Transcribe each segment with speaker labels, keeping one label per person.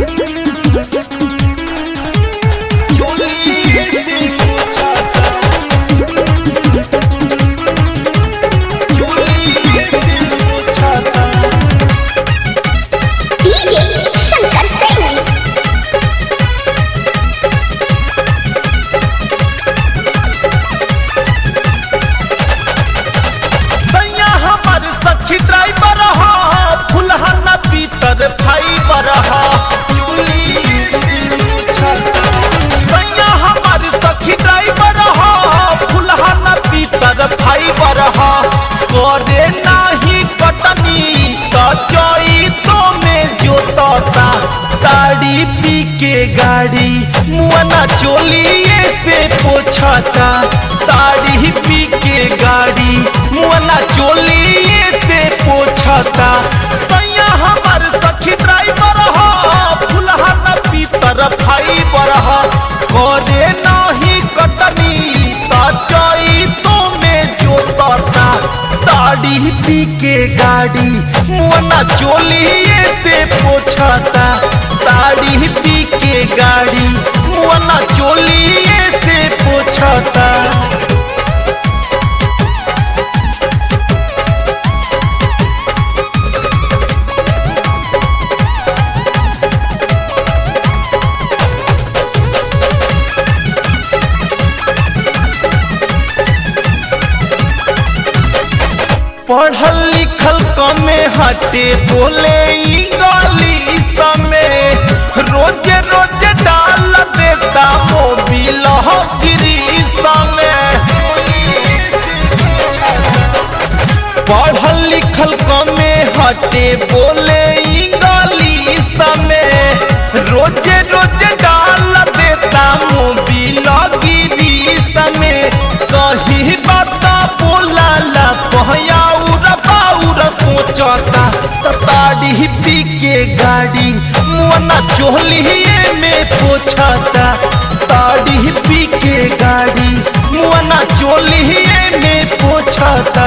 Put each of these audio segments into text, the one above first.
Speaker 1: चोली से पोछाता चोली से पोछाता
Speaker 2: डीजे शंकर सिंह
Speaker 1: सैया हमार सखी ड्राइवर हा फुलहा न पीतर फाइबर हा सैया हमार सखी ड्राइवर हा फुलहा न पीतर फाइबर हा करे नाही कटनी त चई तो में जोतता ताड़ी पी के गाड़ी मुआना चोलिए से पोछाता ताड़ी पी के गाड़ी मुआना चोलिए से पोछाता सैया हमार सखी ड्राइवर हा फुलहा न पीतर फाइबर हा करे नाही कटनी त चई तो में जोतता ताड़ी पी के गाड़ी मुआना चोलिए से पोछाता ताड़ी पी के गाड़ी मुआना चोलिए से पोछाता पढ़ल लिखल कमे हटे बोले इंग्लिश में रोज रोज डाल देता मोबिल गिरीश में पढ़ल लिखल कमे हटे बोले इंग्लिश में रोज रोज डाल देता मोबिल गिरीश में सही बात बोला ला पहयाउर बाउर सोचता त ताड़ी पी के गाड़ी मुआना चोलिए में पोछता ताड़ी पी के गाड़ी मुआना चोलिए में पोछता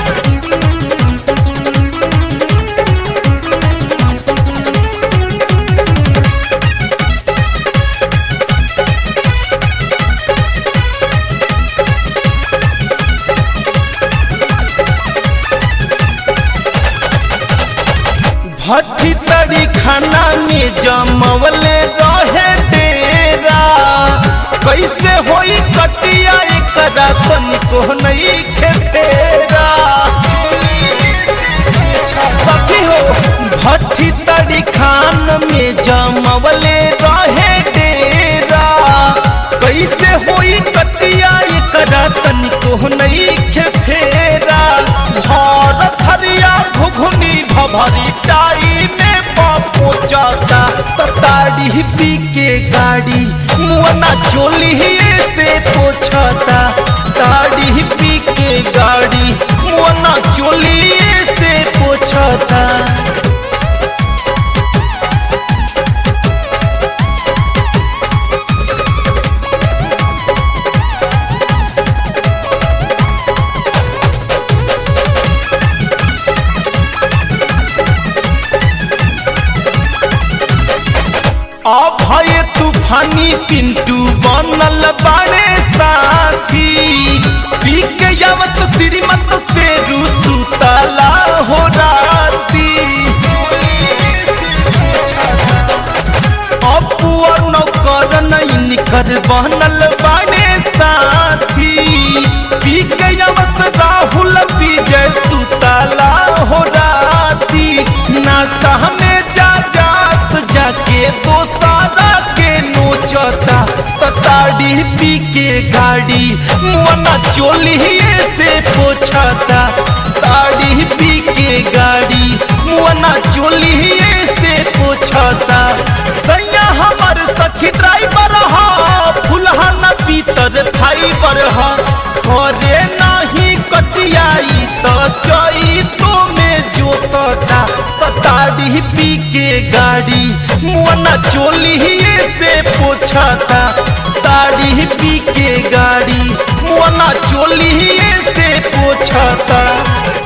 Speaker 1: भट्टी तड़ी खाना में जमवले रहे डेरा कैसे होई कटिया एकरा तनिको नहीं खेतेरा सखी हो भट्टी तड़ी खान में जमवले रहे डेरा कैसे होई कटिया एकरा तनिको नहीं खेफेरा भर थरिया घुघुनी भभरी टाई में पहुंचता ताड़ी पी के गाड़ी मुआना चोली से पोछता ताड़ी पी के गाड़ी मुआना चोली से पोछता अभय तूफानी पिंटू बनल बाड़े साथी पी के यावत श्रीमत से रुसुतला हो राती अपुआ नौकर नहीं निकर बनल बाड़े साथी पी के यावत राहुल विजय सुतला हो राती नासा में जा जात जाके तो सारा के नोचता ताड़ी पी के गाड़ी मुआना चोलिए से पोछता ताड़ी पी के गाड़ी मुआना चोलिए से पोछता सैया हमार सखी ड्राइवर हा फुलहा न पीतर फाइबर हा घरे नाही कटियाई त चई तो में जोतता त ताड़ी पी के गाड़ी मुआना चोलिए से पोछता ताड़ी पी के गाड़ी मुआना चोलिए से पोछता